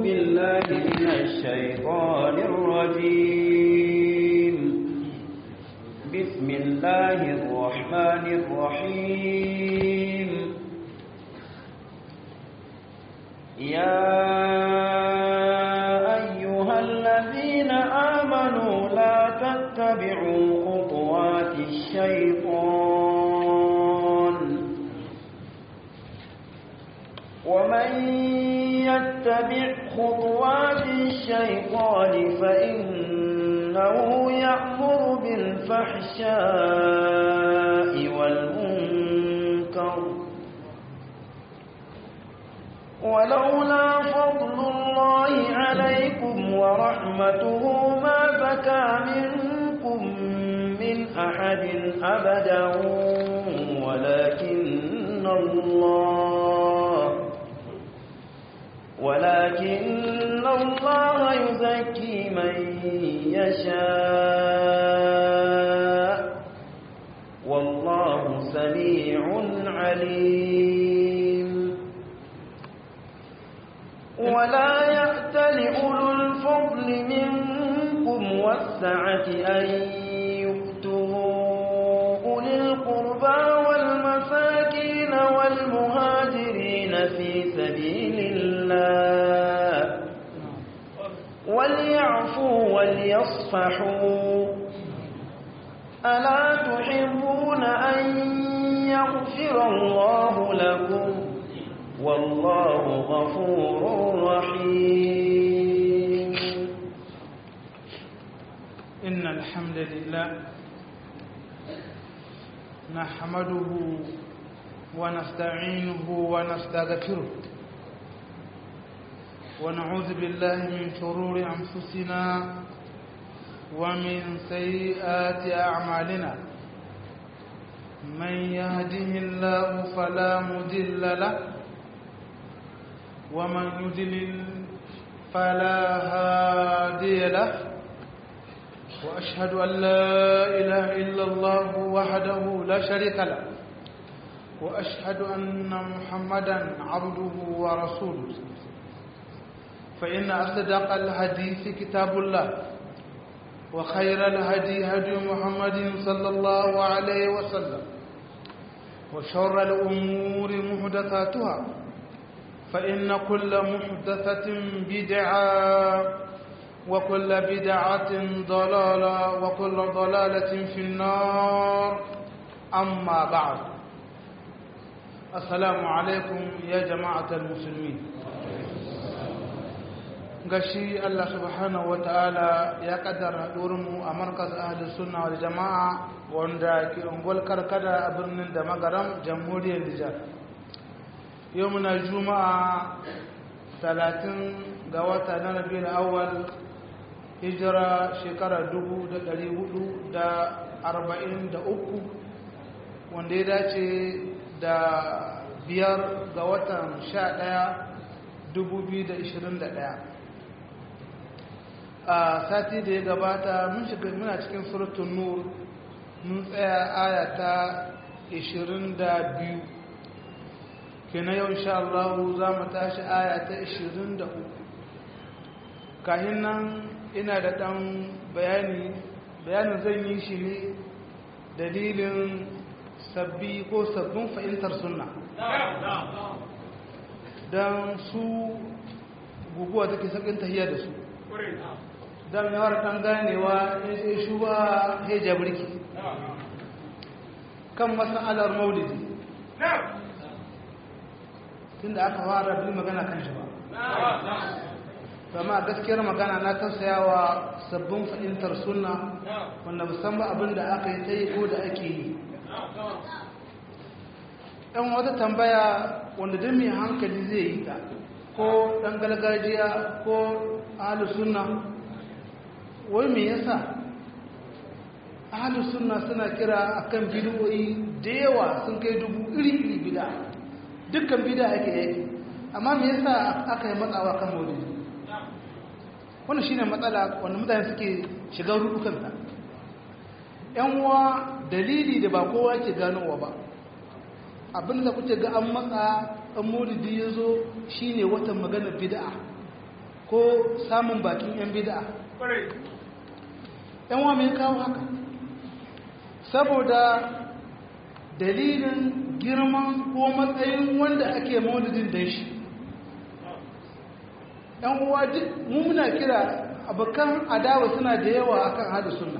بالله من الشيطان الرجيم بسم الله الرحمن الرحيم يا أيها الذين آمنوا لا تتبعوا خطوات الشيطان ومن يتبع خطوات الشيطان فإنه يأمر بالفحشاء والمنكر ولولا فضل الله عليكم ورحمته ما بكى منكم من أحد أبدا ولكن الله ولكن الله يزكي من يشاء والله سميع عليم ولا يأتل أولو الفضل منكم والسعة أن يؤتوا أولي القربى والمساكين والمهاجرين في سبيل الله وليعفوا وليصفحوا ألا تحبون أن يغفر الله لكم والله غفور رحيم إن الحمد لله نحمده ونستعينه ونستغفره ونعوذ بالله من شرور أنفسنا ومن سيئات أعمالنا من يهده الله فلا مضل له ومن يضلل فلا هادي له وأشهد أن لا إله إلا الله وحده لا شريك له وأشهد أن محمدا عبده ورسوله فإن أصدق الحديث كتاب الله وخير الهدي هدي محمد صلى الله عليه وسلم وشر الأمور محدثاتها فإن كل محدثة بدعة وكل بدعة ضلالة وكل ضلالة في النار أما بعد السلام عليكم يا جماعة المسلمين gashi Allah subhanahu wa ta'ala ya kaddara mu a markaz ahli sunna wal jama'a wanda ke ungwal karkada a birnin da magaram jamhuriyar Nijar yau muna juma'a talatin ga wata na rabiul awwal hijira shekara dubu da ɗari hudu da arba'in da uku wanda ya dace da biyar ga watan sha ɗaya dubu biyu da ishirin da ɗaya a sati da ya gabata mun shiga muna cikin suratun nur mun tsaya aya ta ishirin da biyu kenan yau insha Allah za mu tashi aya ta 23 kahin nan ina da ɗan bayani bayanin zan yi shi ne dalilin sabbi ko sabbin fahimtar sunna don su guguwa take sakin tahiyar da su don yawar ɗan ganewa ya sai shuba ya jabirki kan masalar maulidi tunda aka fara bi magana kan shi ba amma gaskiyar magana na tausayawa sabbin fahimtar sunna wanda musamman abin da aka yi ta yi ko da ake yi ɗan wata tambaya wanda don mai hankali zai yi ta ko ɗan gargajiya ko ahalus sunna wai me yasa ahalus sunna suna kira akan bidiyoyi da yawa sun kai dubu iri-iri bida dukkan bida ake yake amma me yasa aka yi matsawa kan maulidi wannan shine matsala wanda mutane suke shiga rudukan ta yan uwa dalili da ba kowa ke ganowa ba abin da kuke ga an matsa an maulidi ya zo shine watan maganar bid'a ko samun bakin 'yan bida yan wa mai kawo haka saboda dalilin girman ko matsayin wanda ake maulidin da shi yan uwa duk muna kira abokan adawa suna da yawa akan hada sunna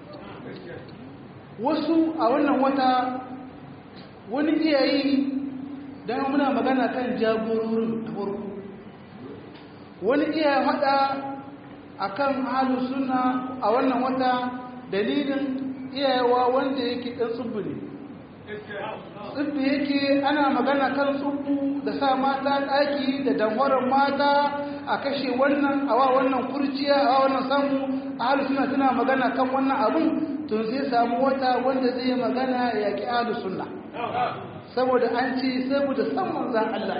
wasu a wannan wata wani iyayi don muna magana kan jagororin da farko wani iya hada akan halin suna a wannan wata dalilin iyayewa wanda yake ɗan tsubbu ne tsubbu yake ana magana kan tsubbu da sa mata ɗaki da damwarar mata a kashe wannan a wa wannan kurciya a wa wannan samu a halin suna suna magana kan wannan abun tun sai samu wata wanda zai magana ya ƙi halin suna saboda an ce saboda san manzan Allah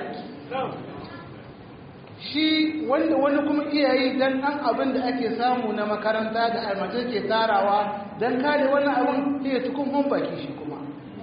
shi wanda wani kuma iyayi dan ɗan abin da ake samu na makaranta da almatar ke tarawa don kare wannan abin iya tukun hun baki shi kuma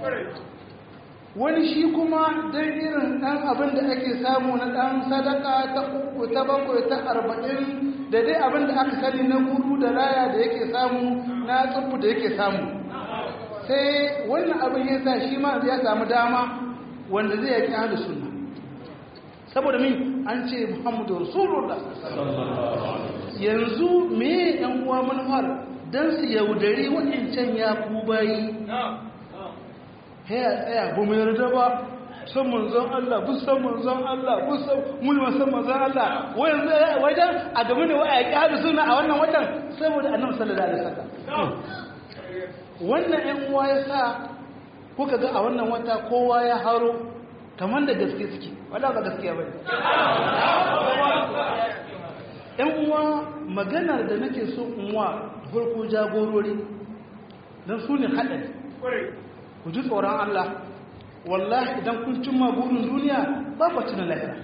wani shi kuma don irin ɗan abin da ake samu na ɗan sadaka ta uku ta bakwai ta arba'in da dai abin da aka sani na guru da raya da yake samu na tsubu da yake samu sai wannan abin ya sa shi ma ya samu dama wanda zai yaki ahlu sunna saboda min an ce muhammadu rasulullah yanzu me yan uwa manufar dan su yaudari waɗancan ya ku bayi haya tsaya ba mu yarda ba san manzon Allah bu san manzon Allah bu san mun san manzon Allah wai yanzu wajen a game da waya ki ahlu sunna a wannan watan saboda annabi sallallahu alaihi wasallam wannan ‘yan uwa ya sa kuka ga a wannan wata kowa ya haro kamar da gaske suke wadda ba gaskiya ba ‘yan uwa maganar da nake so uwa farko jagorori don su ne haɗari ku ji tsoron Allah wallahi idan kun cimma burin duniya ba ku cina lahira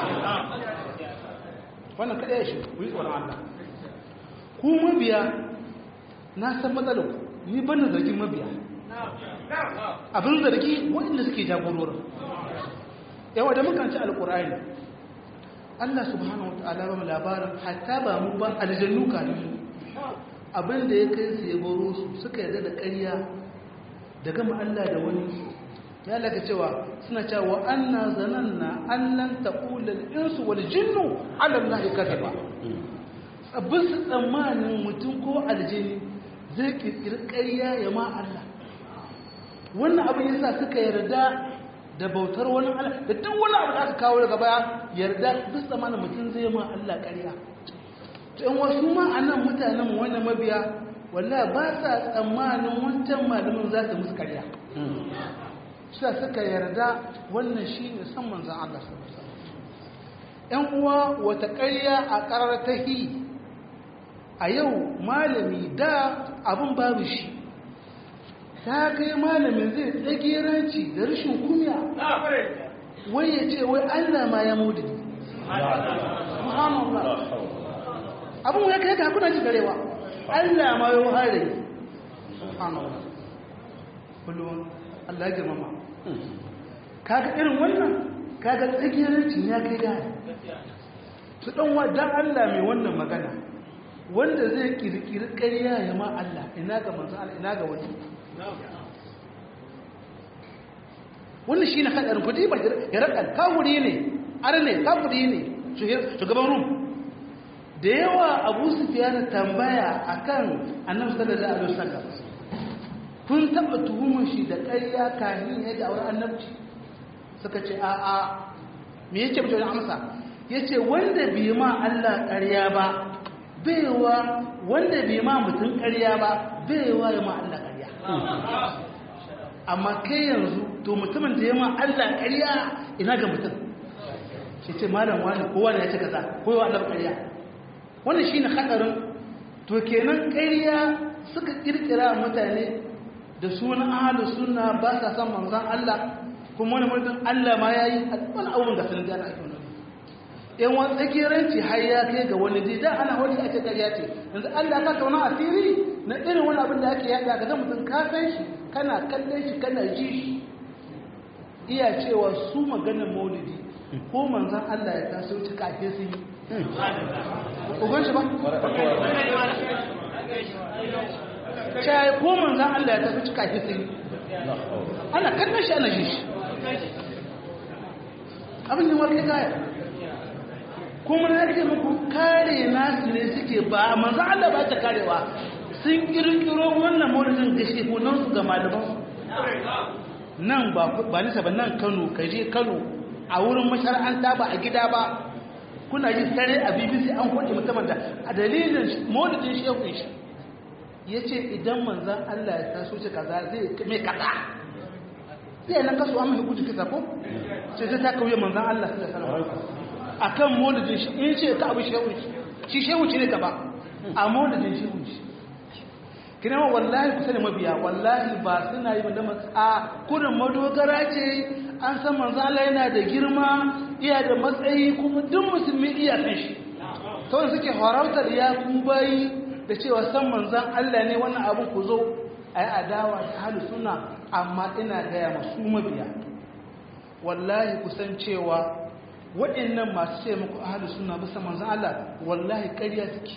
wannan kaɗaya shi ku yi tsoron Allah ku mabiya na san matsalar ku ni ban da zargin mabiya abin zargi waɗanda suke jagororin yawa da mukan ci alƙur'ani Allah subhanahu wa ta'ala ba mu labarin hatta ba mu ba aljannu kafin mu abin da ya kai su ya boro su suka yarda da ƙarya da gama Allah da wani ya laka cewa suna cewa anna zananna allan taqula al-insu wal jinnu ala Allah kadhiba abin su tsammanin mutum ko aljini zai kirkiri ƙarya ya ma Allah wannan abin yasa suka yarda da bautar wani Allah da duk wani abu da aka kawo daga baya yarda duk zamanin mutum zai ma Allah ƙarya to in wasu ma anan mutanen wannan mabiya wallahi ba sa tsammanin wancan malamin za su musu ƙarya suka suka yarda wannan shine san manzon Allah sallallahu alaihi wasallam ƴan uwa wata ƙarya a ƙarar tahi a yau malami da abin babu shi ta kai malamin zai tsagiranci da rashin kunya wai ya ce wai allah ma ya mudi abin ya kai kakuna ji garewa allah ma ya hare kullum allah ya girmama kaga irin wannan kaga tsagirancin ya kai gane su ɗanwa don allah mai wannan magana wanda zai kirkiri ƙarya ya ma Allah ina ga manzan Allah ina ga wani wannan shi ne haɗarin kudi ba ya raƙar kawuri ne ar ne kawuri ne shugaban rum da yawa abu su fiye da tambaya a kan annan sallallahu alaihi wasallam kun taɓa tuhumar shi da ƙarya kahin ya da auren annabci suka ce a'a me yake mutum amsa ya ce wanda bai ma Allah ƙarya ba baiwa wanda bai ma mutum ƙarya ba baiwa ya ma Allah ƙarya amma kai yanzu to mutumin da ya ma Allah ƙarya ina ga mutum shi ce malam wani kowa ne ya ce kaza ko yawa Allah ƙarya wannan shine hadarin to kenan ƙarya suka kirkira mutane da sunan ahlus sunna ba sa san manzon Allah kuma wani mutum Allah ma yayi wani abun da sanin da ake nuna yan wani tsakiranci har ya kai ga wani dai da ana wani ake ƙarya ce yanzu Allah ka tauna asiri na irin wani abin da ake yada ga mutum ka san shi kana kallon shi kana ji shi iya cewa su maganar maulidi ko manzon Allah ya taso ci kafin sun yi ugon shi ba shayi ko manzan Allah ya tafi cika shi sai ana kallon shi ana shi shi abin da warke gaya kuma na ce muku kare nasu ne suke ba manzan Allah ba ta karewa sun kirkiro wannan maulidin gaske ko nan su ga malaman nan ba nisa ba nan kano kaje kano a wurin mashara'anta ba a gida ba kuna ji tare a bbc an kwace musamman da a dalilin maulidin shehu shi ya ce idan manzan allah ya taso ce kaza zai mai kaza zai nan kaso amma hukunci kisa ko sai zai ta kauye manzan allah su da salama a kan maulidin shi in ce ka abu shehu shi shehu ne ka ba a maulidin shehu shi kina ma wallahi kusa da mabiya wallahi ba suna yi banda a kurin madogara ce an san manzo Allah yana da girma iya da matsayi kuma duk musulmi iya san shi to suke harautar ya ku bayi da cewa san manzon Allah ne wannan abu ku zo ayi adawa da halu sunna amma ina gaya masu mabiya wallahi kusan cewa waɗannan masu ce muku ahalu suna bisa manzan Allah wallahi ƙarya suke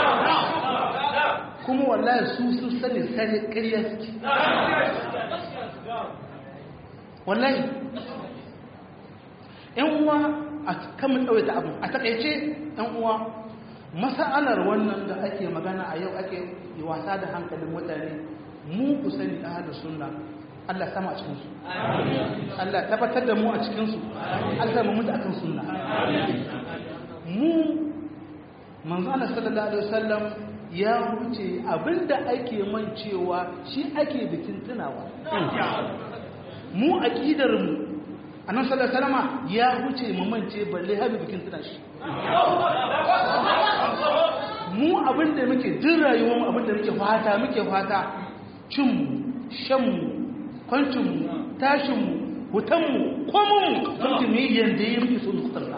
kuma wallahi su sun sani sani ƙarya suke wallahi ‘yan uwa a kamun ɗauye ta abu a taƙaice ‘yan uwa masa'alar wannan da ake magana a yau ake yi wasa da hankalin mutane mu ku sani ahalu suna Allah sama a cikinsu Allah tabbatar da mu a cikinsu Allah mu mutu akan sunna mu manzo Allah sallallahu alaihi wasallam ya huce abinda ake mancewa shi ake bikin tunawa mu aqidar mu annabi sallallahu alaihi wasallam ya huce mu mance balle har bikin tuna shi mu abinda muke din rayuwar mu abinda muke fata muke fata cin mu shan mu kwancinmu tashinmu hutanmu komonmu sauki mu yi yadda yi muke sun zukutarsa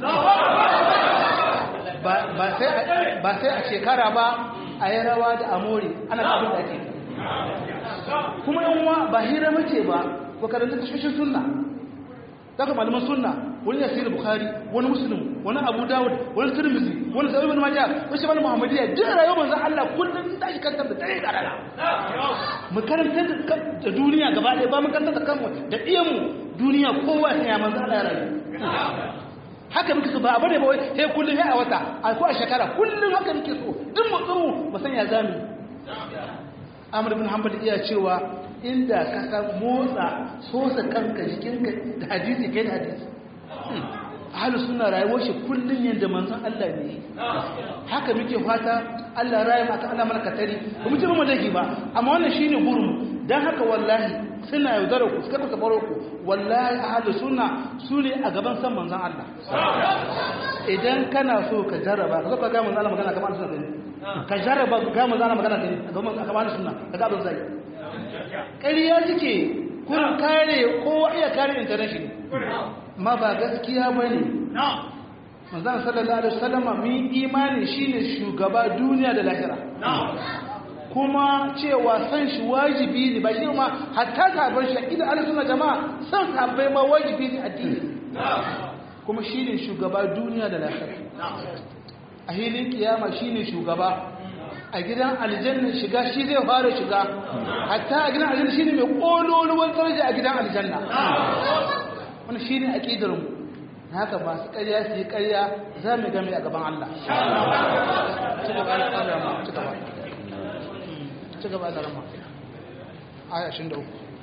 ba sai a shekara ba a yi rawa da amori ana abin da ake kuma yanwa ba hira mace ba ko karanta tashoshin sunna daga malaman sunna wani ya sayar bukari wani musulun wani abu dawud wani turmizi wani sa'o'i bin majiya wani shi muhammadiyya duk rayuwar manzan allah kullum ta shi kantar da tare da rana mu karanta da duniya gaba ɗaya ba mu karanta da kanmu da iyanmu duniya kowa ya manzan allah ya rayu haka muke so ba abu ne ba wai sai kullum sai a wata a ko a shekara kullum haka muke so duk motsin mu ba san ya zami amr ibn hanbal iya cewa inda ka san motsa sosa kanka jikinka da hadisi kai da hadisi ahlus sunna rayuwar shi kullun yanda manzon Allah ne haka muke fata Allah rayu maka Allah mana katari ba mu ji mu dake ba amma wannan shine gurin dan haka wallahi suna yaudara ku suka kuka baro ku wallahi ahlus sunna su ne a gaban san manzon Allah idan kana so ka jarraba ka zo ka ga manzon Allah magana kamar sunna ne ka jarraba ga manzon Allah magana ne kamar sunna ka ga abin zai ƙariya suke kurin kare kowa iya kare international ma ba gaskiya ba ne manzan sallallahu alaihi wasallama min imani shine shugaba duniya da lahira kuma cewa san shi wajibi ne ba shi ma hatta sabon shi idan Allah suna jama'a san sabai ma wajibi ne addini kuma shine shugaba duniya da lahira a hilin kiyama shine shugaba a gidan aljanna shiga shi zai fara shiga hatta a gidan aljanna shine mai kololuwan daraja a gidan aljanna wannan shine aqidar mu haka ba su ƙarya su yi ƙarya za mu game a gaban Allah ci gaba da ƙarya ci gaba ci gaba da rama aya 23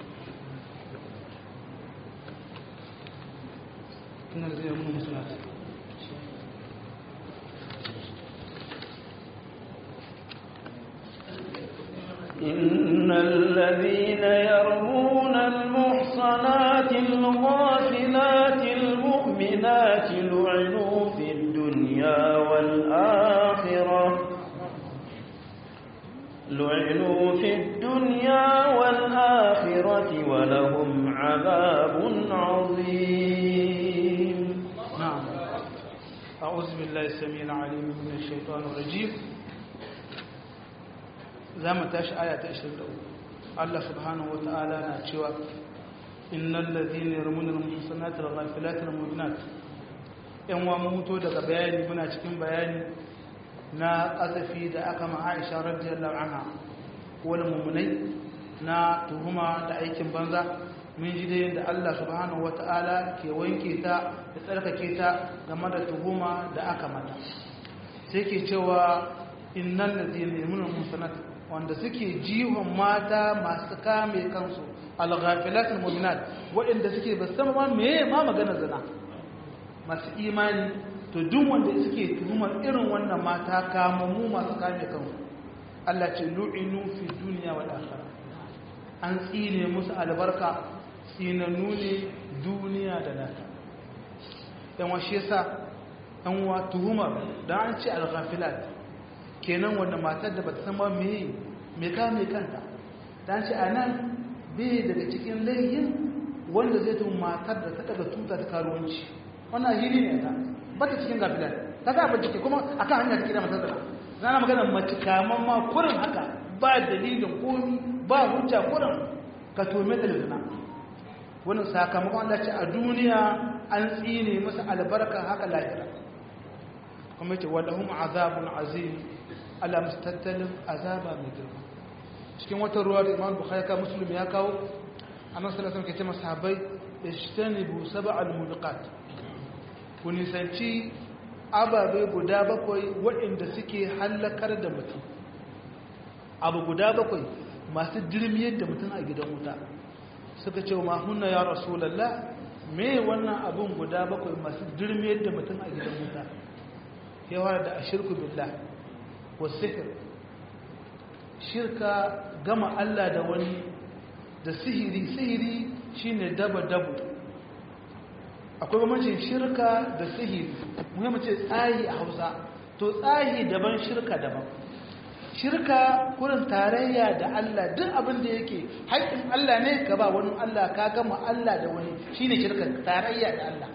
inna zai yi mun musulunci إن الذين يرمون المحصنات الغافلات المؤمنات لعنوا في الدنيا والآخرة لعنوا في الدنيا والآخرة ولهم عذاب عظيم نعم أعوذ بالله السميع العليم من الشيطان الرجيم za mu tashi aya ta 23 Allah subhanahu wa ta'ala na cewa innal ladhina yarmuna al-muhsanati wal ghafilat al mu'minat yan wa muto daga bayani muna cikin bayani na ƙazafi da aka ma aisha radiyallahu anha wani mummunai na tuhuma da aikin banza mun ji da yadda Allah subhanahu wata'ala ke wanke ta da tsarkake ta game da tuhuma da aka mata sai ke cewa innal ladina yamunu musanat wanda suke jihon mata masu kame kansu al-ghafilatul mu'minat waɗanda suke ba san ma meye ma magana zina masu imani to duk wanda suke tuhumar irin wannan mata kamammu masu kame kansu Allah ce lu'inu fi dunya wal akhirah an tsine musu albarka tsinannu ne duniya da lahira dan washe yasa an wa tuhumar da an ce al-ghafilat kenan wanda matar da bata san ba me me ka me kanta dan ce anan bai daga cikin layyin wanda zai tun matar da ta daga tuta ta karuwanci wannan hili ne ta bata cikin gafilat ta ga ba cike kuma akan hanya take da matar da zana magana mace kaman ma kurin haka ba dalilin komi ba hujja kurin ka tome da zina wannan sakamakon Allah ce a duniya an tsine masa albarka haka lahira kuma yace walahum azabun azim ala mustattalin azaba mai girma cikin wata ruwa da Imam Bukhari ka Muslim ya kawo annabi sallallahu alaihi wasallam ke ce masahabai ishtanibu sab'al mubiqat ku nisanci ababe guda bakwai waɗanda suke hallakar da mutum abu guda bakwai masu dirmiyar da mutum a gidan wuta suka ce ma hunna ya rasulallah me wannan abun guda bakwai masu dirmiyar da mutum a gidan wuta yawa da ashirku billah wa sihir shirka gama Allah da wani da sihiri sihiri shine daba dabu akwai bambancin shirka da sihiri muhimmin ce tsayi a hausa to tsayi daban shirka daban shirka kurin tarayya da Allah duk abin da yake haƙƙin Allah ne ka ba wani Allah ka gama Allah da wani shine shirka tarayya da Allah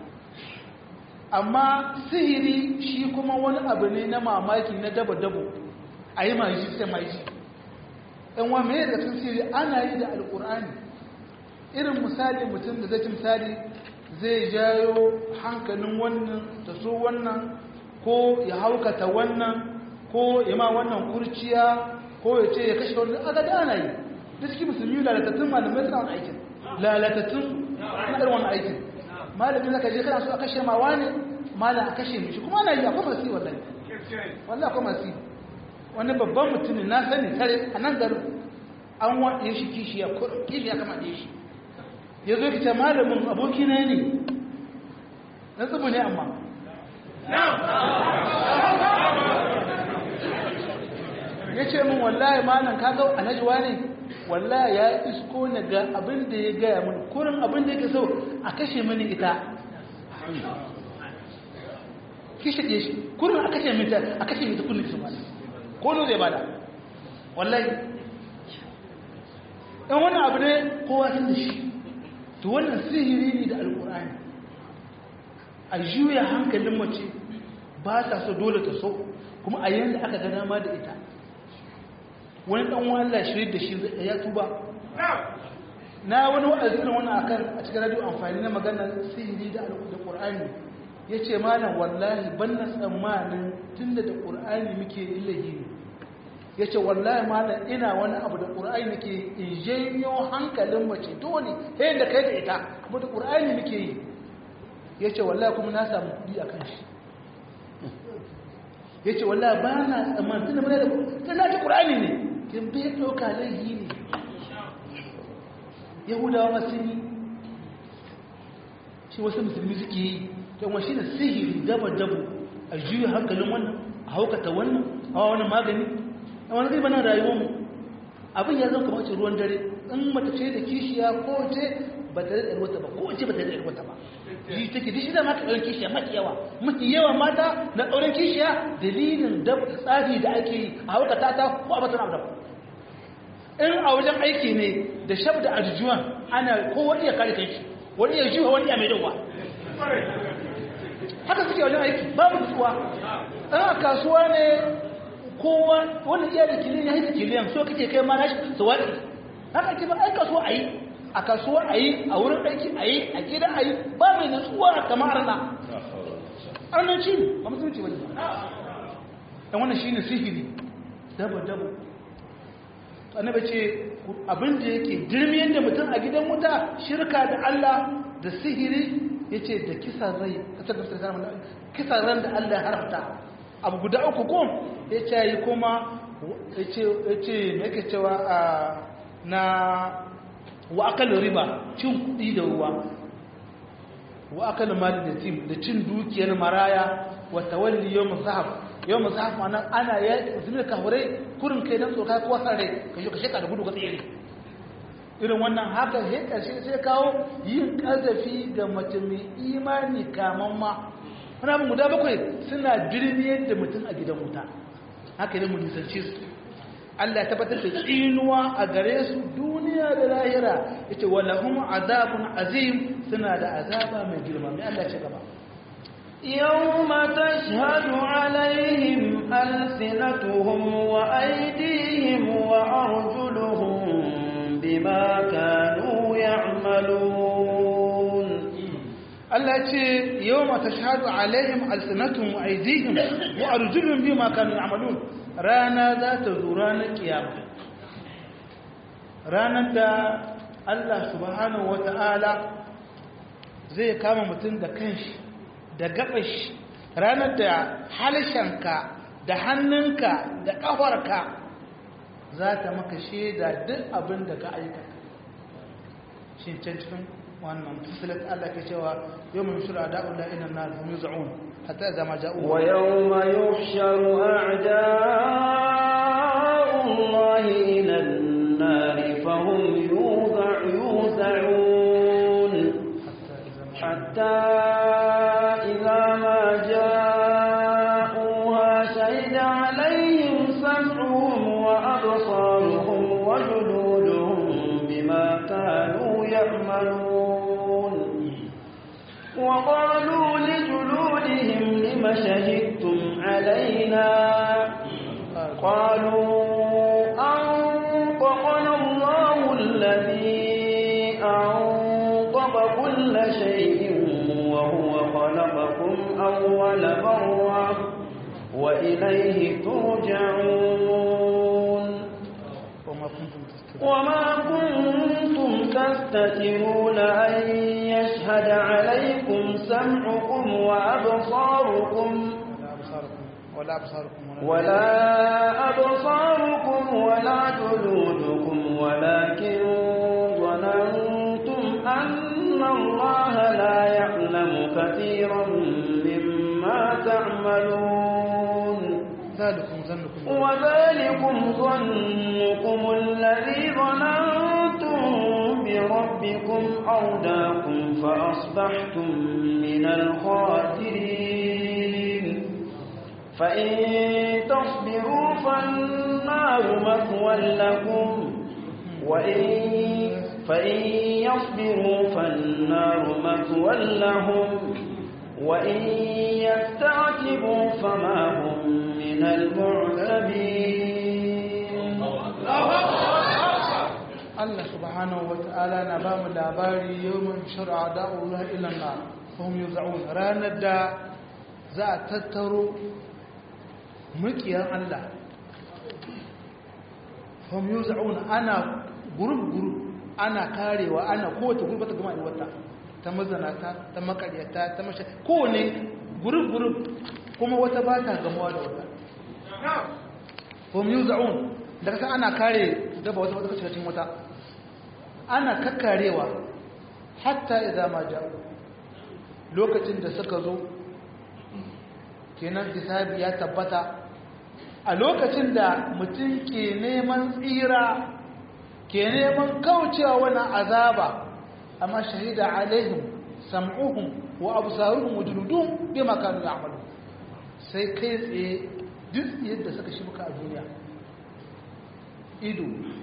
amma sihiri shi kuma wani abu ne na mamaki na dabo-dabo a yi maji sai maji ɗan wa mai da sun sihiri ana yi da alƙur'ani irin misali mutum da zai ci misali zai jayo hankalin wannan ta so wannan ko ya haukata wannan ko ya ma wannan kurciya ko ya ce ya kashe wani aka da ana yi da suke musulmi lalatattun malamai suna wani aikin lalatattun na irin wani aikin malamin zaka je kana so a kashe ma wani malam a kashe mishi kuma ana yi akwai masu wallahi wallahi akwai masu wani babban mutumin na sani tare a nan garin an waɗe shi kishiya kishiya kama ɗe shi ya zo ki ce malamin abokina ne na tsubu ne amma ya ce min wallahi malam ka ga alhajiwa ne wallahi ya isko ne ga abin da ya gaya mini kurin abin da yake so a kashe mini ita kishe ɗe shi kurin a kashe mita a kashe mita kullum kisan bada ko no zai bada wallahi ɗan wani abu ne kowa sun da shi to wannan sihiri ne da alkur'ani a juya hankalin mace ba ta so dole ta so kuma a yanda aka ga dama da ita wani dan wallah shirin da shi ya tuba na wani wa'azi irin wannan akan a cikin radio amfani na maganar sihiri da alkur'ani yace malam wallahi ban na tsammanin tunda da qur'ani muke illahi ne yace wallahi malam ina wani abu da qur'ani nake in janyo hankalin mace dole sai da kai da ita kuma da qur'ani muke yi yace wallahi kuma na samu kudi akan shi yace wallahi ba na tsammanin tunda mun da tunda ta qur'ani ne kin bai dauka laihi ne yahudawa ma sun yi shi wasu musulmi suke yi don wa shi da sihiri daba dabu a juya hankalin wannan a haukata wannan a wani magani a wani zai bana rayuwarmu abin ya zama kamar ruwan dare in mata ce da kishiya ko ce ba ta da wata ba ko ce ba ta da wata ba ji take dishi da mata ɗaurin kishiya mafi yawa mafi yawa mata na ɗaurin kishiya dalilin da tsari da ake yi a haukata ta ko a batun abu da in a wajen aiki ne da shab da arjuwan ana kowa iya kare kai shi wani iya jiwa wani iya mai dawa haka suke wajen aiki babu nutsuwa in a kasuwa ne kowa wani iya da kiliyan ya haika kiliyan so kake kai ma nashi su waɗi haka ake ba ai kasuwa a yi a kasuwa a yi a wurin aiki a yi a gida a yi ba mai nutsuwa kamar na annanci ne ba musulunci ba ne dan wannan shine sihiri dabo dabo annabi ce abin da yake dirmiyar da mutum a gidan wuta shirka da Allah da sihiri yace da kisa rai kisa ran da Allah ya haramta abu guda uku ko yace yi kuma yace yace me yake cewa na wa akal riba cin kudi da ruwa wa akal mal da tim da cin dukiyar maraya wa tawalli yawm zahab yawm zahab ma'ana ana ya zuwa kafurai kurin kai dan tsoka ko sare ka shi ka sheka da gudu ka tsere irin wannan haka sai karshe sai kawo yin kazafi ga mace mai imani kaman ma wani abin guda bakwai suna dirmiyar da mutum a gidan wuta haka ne mu nisance su Allah ya tabbatar da tsinuwa a gare su duniya da lahira yace walahum azabun azim suna da azaba mai girma mai Allah ce gaba يوم تشهد عليهم ألسنتهم وأيديهم وأرجلهم بما كانوا يعملون Allah ce yawma tashhadu alaihim alsinatuhum wa aydihim wa arjuluhum bima kanu ya'malun rana za ta zo ranar kiyama ranar da Allah subhanahu wata'ala zai kama mutum da kanshi da gabashi ranar da halshenka da hannunka da ƙafarka za ta maka shaida duk abin da ka aikata shi can cikin wannan fusilat Allah ke cewa yau mai shura da'ul la'ina na hum yuz'un hatta idza ma ja'u wa yawma yuhsharu a'da'u Allah ila an-nar fahum yuz'un hatta idza ma ja'uha shahida 'alayhim sam'uhum wa absaruhum wa juluduhum bima kanu ya'malun وقالوا لجلودهم لم شهدتم علينا قالوا أنطقنا الله الذي أنطق كل شيء وهو خلقكم أول مرة وإليه ترجعون وما كنتم تستترون أن يشهد عليكم سمعكم وأبصاركم ولا أبصاركم ولا أبصاركم ولا جلودكم ولكن ظننتم أن الله لا يعلم كثيرا مما تعملون ذلكم ظنكم وذلكم ظنكم الذي ظننتم بربكم أرداكم فأصبحتم من الخاسرين فإن تصبروا فالنار مثوى لكم وإن فإن يصبروا فالنار مثوى لهم وإن يستعتبوا فما هم من المعتبين Allah subhanahu wa ta'ala na ba mu labari yawon shari'a da'ullah ilan na fahim yuza'un ranar da za a tattaro mulkiyar Allah fahim yuza'un ana gurub-gurub ana karewa ana kowace gurbata gama da wata ta mazanata ta makaryata ta mashi kowane gurub-gurub kuma wata ba ta gamuwa da wata fahim yuza'un da kasa ana kare daba wata wata cikin wata ana kakkarewa hatta idan ma ja'u lokacin da suka zo kenan hisabi ya tabbata a lokacin da mutum ke neman tsira ke neman kaucewa wani azaba amma shahida alaihim sam'uhum wa absaruhum wa juludum bima kanu ya'malu sai kai tsaye duk yadda suka shi muka a duniya ido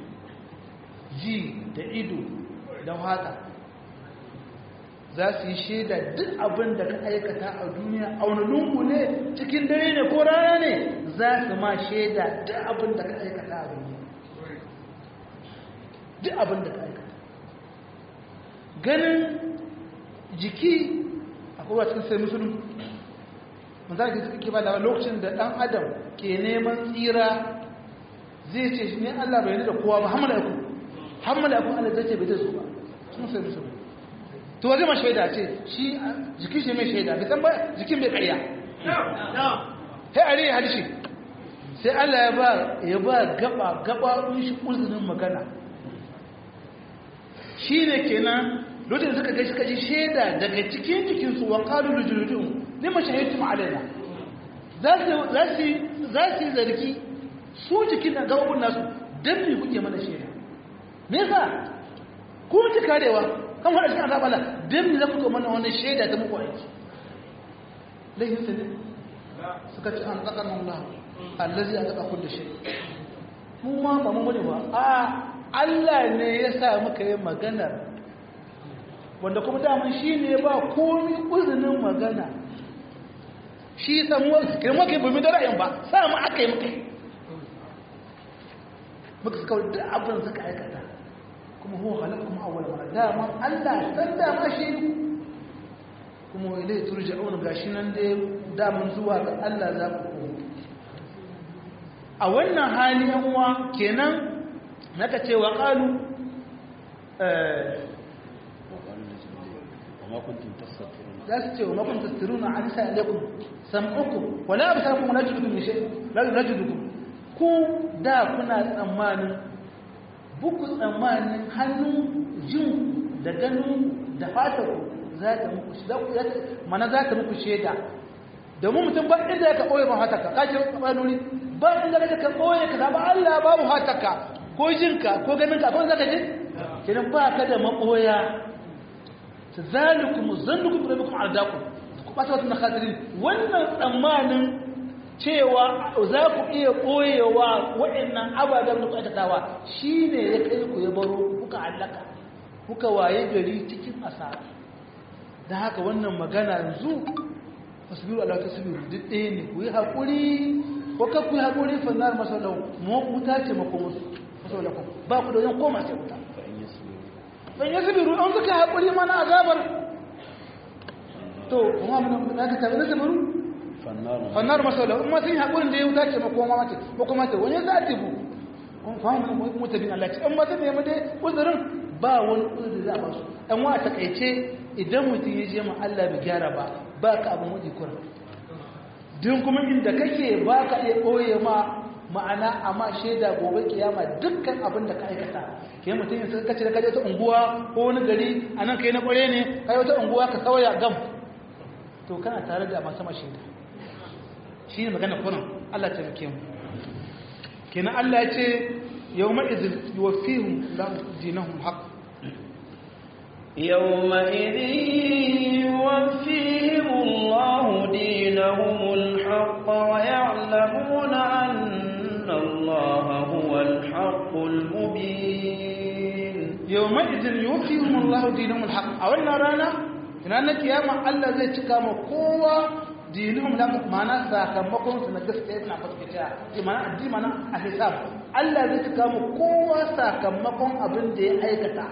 ji da ido da wata za su yi shaida duk abin da ka aikata a duniya a wani lungu ne cikin dare ne ko rana ne za su ma shaida duk abin da ka aikata a duniya duk abin da ka aikata ganin jiki a kowa cikin sai musulun manzan ke suke ba da lokacin da ɗan adam ke neman tsira zai ce shi ne Allah bai da kowa ba hamala ku hamala ku Allah zai ce bai da su ba sun sai musu to waje ma shaida ce shi jikin shi mai shaida bai san ba jikin bai ƙarya sai a rai hadishi sai Allah ya ba ya ba gaba gaba shi uzurin magana shi ne kenan lokacin suka ga suka ji shaida daga cikin jikinsu wa qalu lijuludum lima shahidtum alaina za su za su za su zargi su jikin da gabobin nasu dan me kuke mana shaida me yasa ku ci karewa kan wanda cikin azaba Allah dan me za ku mana wannan shaida ta muku aiki lahin sai suka ci an tsaka Allah allazi ataka kullu shay mu ma ba mu bane ba a Allah ne ya sa muka yi maganar wanda kuma daman shi ne ba komi uzinin magana shi samuwar kai maka bumi da ra'ayin ba sa mu aka yi muka muka suka da abin suka aikata kuma huwa halakkum awwal mara daman Allah san dama shi kuma ilai turja'un gashi nan dai daman zuwa ga Allah za ku koma a wannan hali yan uwa kenan naka ce wa qalu za su ce wa makon tasiruna an sa alaikum sam'ukum wala absarukum wala judukum min shay la judukum ku da kuna tsammanin buku tsammanin hannu jin da ganin da fatar za ta muku mana za ta muku shaida domin mutum ba inda ka ɓoye ba hataka kaji ɓanuri ba inda ka ka ɓoye ka ba Allah babu hataka ko jinka ko ganinka ko zaka ji kenan ba ka da maɓoya zalikum zannukum bi rabbikum ardakum ku bata wata na khatirin wannan tsammanin cewa za ku iya ɓoyewa waɗannan ababen da ku aikatawa shine ya kai ku ya baro kuka hallaka kuka waye gari cikin asara da haka wannan magana yanzu fasbiru Allah ta sabiru duk ɗaya ne ku yi haƙuri ko ka ku yi haƙuri fannar masallau mu wuta ce mako musu masallau ba ku da wajen koma sai wuta ban yi sabiru an suka haƙuri mana azabar to kuma mun da ka tabi na sabiru fannar masallau in ma sun yi haƙurin da ya wuta ce mako ma mace ko kuma ce wani za ta bu kun fahimu mutabin Allah ce in ma ta nemi dai uzurin ba wani uzuri za a ba su ɗan wa a takaice idan mutum ya je ma Allah bai gyara ba ba ka abin waje kura don kuma inda kake ba ka iya ɓoye ma ma'ana amma shaida gobe kiyama dukkan abin da ka aikata ke mutum yin kace da kaje ta unguwa ko wani gari a nan kai na ƙware ne kai wata unguwa ka sauya gam to kana tare da masu shaida shi ne magana kunan Allah ta muke mu kenan Allah ya ce yau ma'izin yuwafihun dinahum haqq يومئذ يوفيهم الله دينهم الحق ويعلمون أن الله هو الحق المبين يومئذ يوفيهم الله دينهم الحق أولنا رانا رانا كياما الله زي تكام قوة دينهم لم معنى ساكمكم سنجس كيبنا فتكتا معنى الدين معنى الحساب الله زي تكام قوة ساكمكم أبن دي أيكتا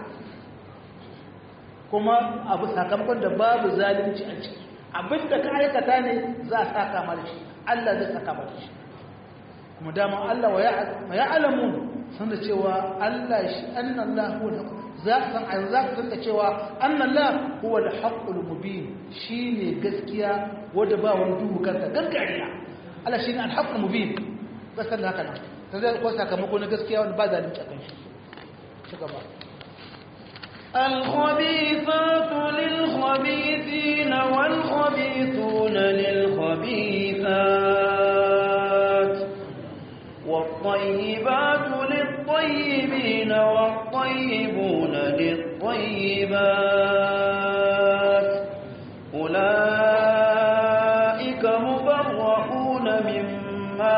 kuma abu sakamakon da babu zalunci a ciki abinda ka aikata ne za a saka mara shi Allah zai saka mara shi kuma dama Allah wa ya alamu san da cewa Allah shi annallah huwa al za ka san za ka san da cewa annallah huwa al-haqqul mubin shine gaskiya wanda ba wani duhu kanka gaskiya Allah shine al-haqqul mubin gaskiya da haka nan sai ko sakamako na gaskiya wanda ba zalunci a kan shi ci gaba الخبيثات للخبيثين والخبيثون للخبيثات والطيبات للطيبين والطيبون للطيبات أولئك مبرؤون مما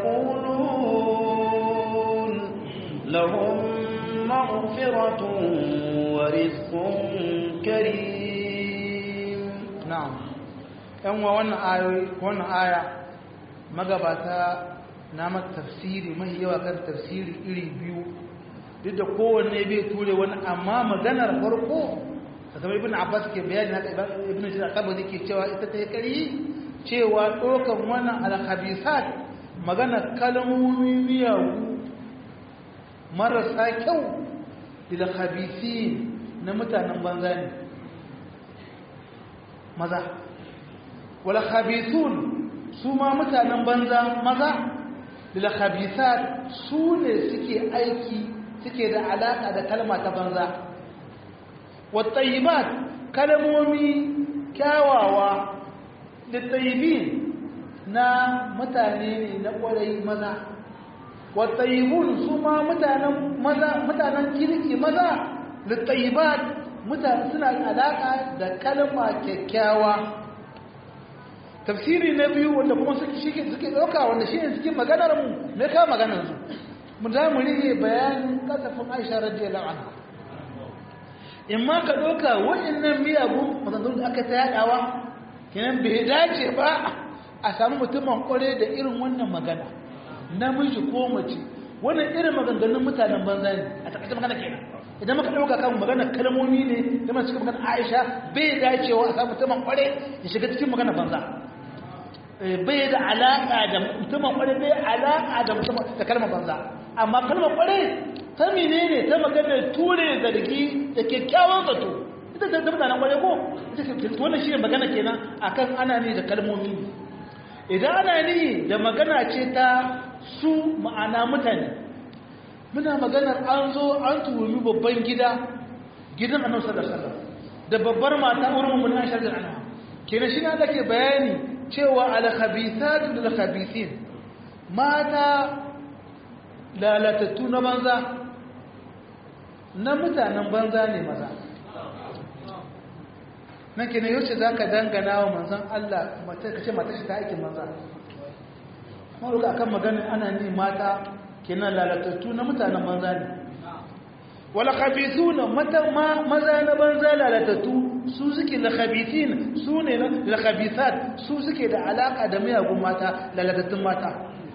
يقولون لهم مغفرة ورزق كريم na'am yan wa wannan ayoyi wannan aya magabata na mata tafsiri mai yawa kan tafsiri iri biyu duk da kowanne bai ture wani amma maganar farko kamar ibn abbas ke bayani haka ibn jarir tabari ke cewa ita ta kari cewa ɗaukan wannan alhabisat magana kalmomi miyagu marasa kyau ilhabisi na mutanen banza ne maza walhabisun su ma mutanen banza maza ilhabisat su ne suke aiki suke da alaƙa da kalma ta banza wattayibat kalmomi kyawawa littayibin na mutane ne na ƙwarai maza wattayibun su ma mutanen kirki maza littayibat mutane suna alaƙa da kalma kyakkyawa tafsiri na biyu wanda kuma suke ɗauka wanda shi ne suke maganar mu me ka maganar su mu za mu rige bayanin kasafin aisha radiyallahu anha in ma ka ɗauka waɗannan miyagun maganganun da aka ta yaɗawa kenan bai dace ba a samu mutumin ƙware da irin wannan magana namiji ko mace wannan irin maganganun mutanen banza ne a takaice magana kenan idan maka ɗauka kan magana kalmomi ne da masu cikin magana aisha bai dacewa a samu mutumin ƙware ya shiga cikin magana banza bai da alaƙa da mutumin ƙware bai alaƙa da mutumin da kalmar banza amma kalmar ƙware ta menene ta magana ture zargi da kyakkyawan zato ita ta zama nan kwaye ko wannan shi ne magana kenan akan ana ne da kalmomi idan ana ne da magana ce ta su ma'ana mutane muna maganar an zo an tuhumi babban gida gidan annabi sallallahu alaihi wasallam da babbar mata wurin mun Aisha da anha kenan shi ne da ke bayani cewa al-khabithatu lil-khabithin mata lalatattu na banza na mutanen banza ne maza nan ke ne yaushe za ka dangana wa manzan Allah ka ce mata shi ta aikin manza maruka akan maganin ana ne mata kenan lalatattu na mutanen banza ne wala khabisu na maza na banza lalatattu su suke la khabisin su ne la khabisat su suke da alaka da miyagun mata lalatattun mata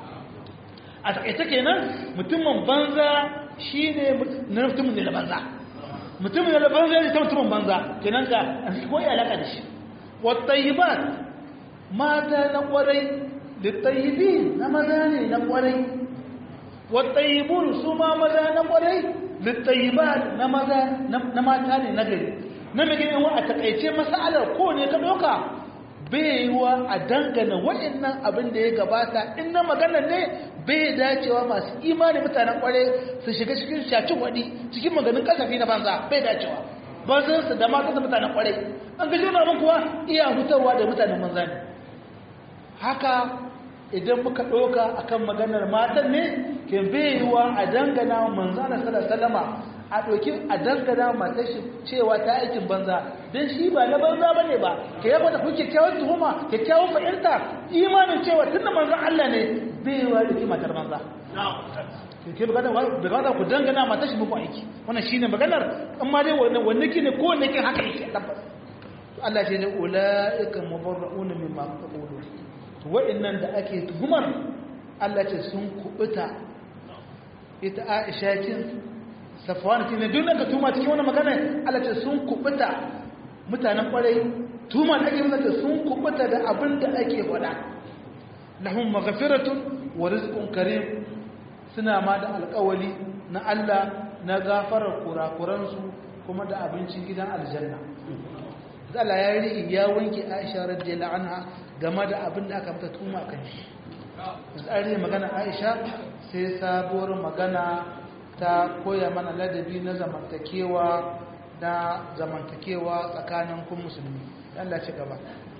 a takaice kenan mutumin banza shi ne na mutumin da banza mutumin da banza ne ta mutumin banza kenan ka ko ya alaka da shi wattayibat mata na kwarai da tayibi na maza ne na kwarai wattayibun su ma maza na kwarai da tayibat na maza na mata ne na gari na mai gani a takaice masalar ko ne ka doka bai yiwa a dangana waɗannan abin da ya gabata in na magana ne bai dacewa masu imani mutanen kware su shiga cikin shacin waɗi cikin maganin kasafi na banza bai dacewa ba su su da matan mutanen kware an gaji wani abin kuwa iya hutarwa da mutanen banza ne haka idan muka ɗauka akan maganar matan ne ke bai yiwa a dangana manzana salama a ɗauki a dangana matar shi cewa ta aikin banza don shi ba na banza ba ne ba ka yaba da kuke kyakkyawar tuhuma kyakkyawar fahimta imanin cewa tun da manzan Allah ne bai yi wa ɗauki matar banza ke bukata ku dangana matar shi muku aiki wannan shi ne maganar amma dai wanne ki ne ko wanne kin haka yake tabbas Allah ce ne ula'ika mubarra'una mimma taqulu to wa'annan da ake tuhumar Allah ce sun kubuta ita Aisha kin safwan kin ne duk da tuma cikin wannan magana Allah ce sun kubuta mutanen kwarai tuma da ake mata sun kubuta da abin da ake faɗa lahum maghfiratun wa rizqun karim suna ma da alƙawali na Allah na gafarar kurakuransu kuma da abincin gidan aljanna Allah ya yi ya wanke Aisha radiyallahu anha game da abin da aka mata tuma kan shi tsari magana Aisha sai sabuwar magana ta koya mana ladabi na zamantakewa na zamantakewa tsakanin kun musulmi Allah ci gaba